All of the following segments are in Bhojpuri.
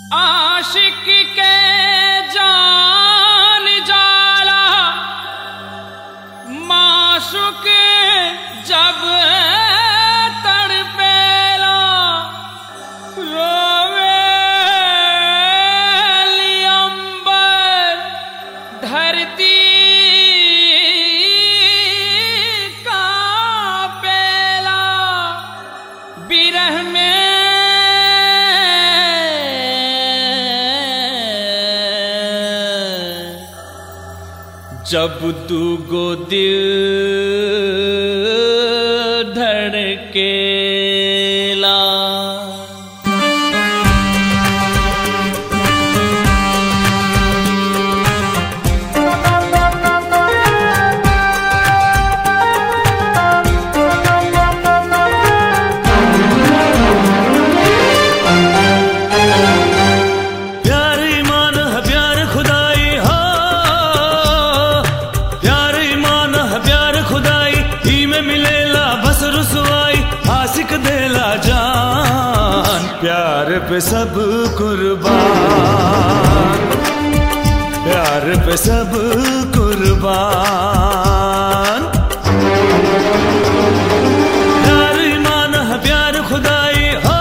आशिक के जान जाला माशुक जब तड़पेला रोवे अंबर धरती कांपेला बिरह में जब दूगो दिल धड़केला प्यार ईमान है प्यार खुदाई हो प्यार ईमान है प्यार खुदाई ही में मिलेला बस रुसवाई आशिक देला जान प्यार पे सब कुर्बान प्यार पे सब कुर्बान प्यार ईमान है प्यार खुदाई हो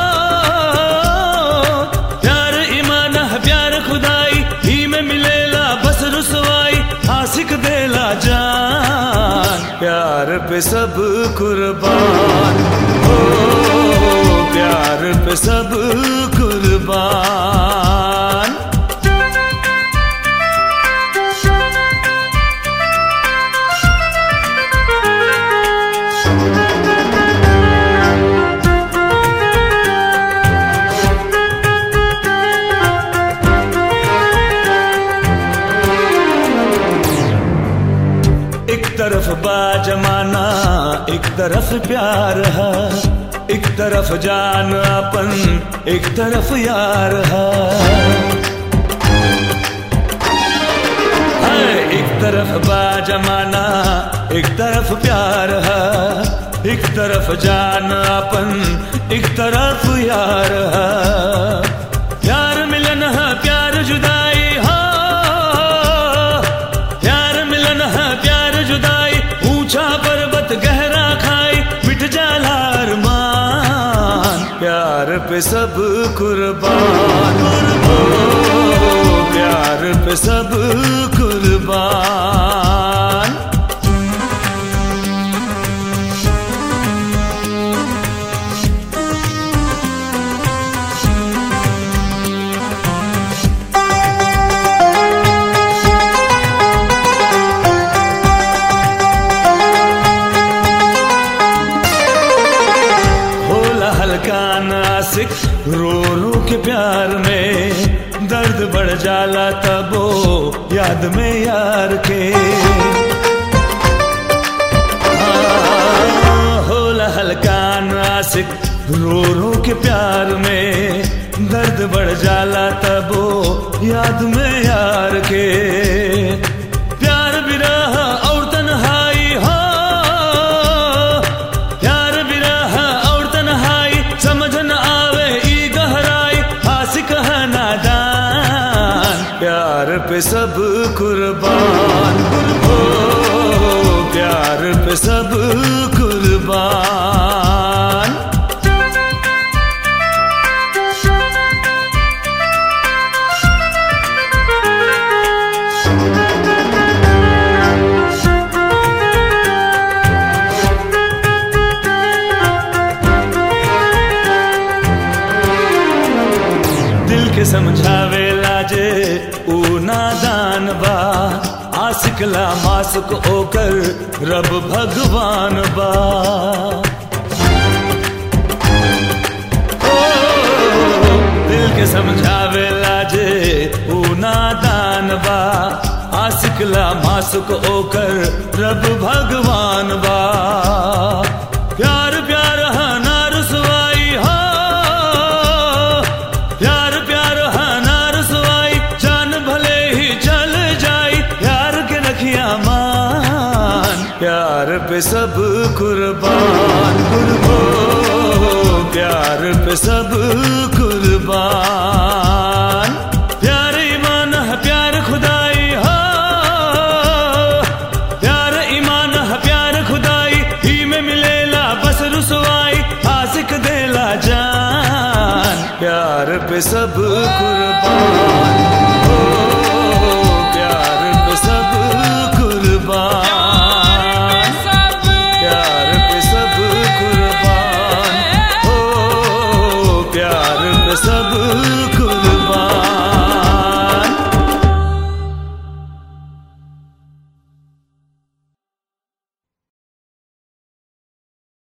प्यार ईमान है प्यार खुदाई ही में मिलेला बस रुसवाई आशिक देला जान प्यार पे सब कुर्बान हो प्यार पे सब कुर्बान एक तरफ बाजमाना एक तरफ प्यार है एक तरफ जान अपन एक तरफ यार है है, एक तरफ बाजमाना एक तरफ प्यार है एक तरफ जान अपन एक तरफ यार है प्यार मिलन है प्यार जुदाई हो प्यार मिलन है प्यार जुदाई ऊंचा पर्वत गहरा खाई मिट जाला अरमान प्यार पे सब कुर्बान हो प्यार पे सब कुर्बान होला हल्का नासिक रो रो के प्यार में दर्द बढ़ जाला तबो याद में यार के हाँ, होला हल्का नासिक रो रो के प्यार में दर्द बढ़ जाला तबो याद में यार के प्यार बिरह और तन्हाई हो प्यार बिरह और तन्हाई समझ न आवे ई गहराई आशिक है नादान प्यार पे सब कुर्बान हो प्यार पे सब कुर्बान दिल के समझावे लाजे ऊ नादान बा आशिकला मासुक ओकर रब भगवान बा ओ, दिल के समझावे लाजे ऊ नादान बा आशिकला मासुक ओकर रब भगवान बा प्यार प्यार है ना रुसवाई हो प्यार प्यार है ना रुसवाई जान भले ही चल जाई प्यार के रखिया मान प्यार पे सब कुर्बान कुर्बो प्यार पे सब कुर्बान पे सब कुर्बान हो प्यार पे सब कुर्बान सब प्यार पे सब कुर्बान हो प्यार पे सब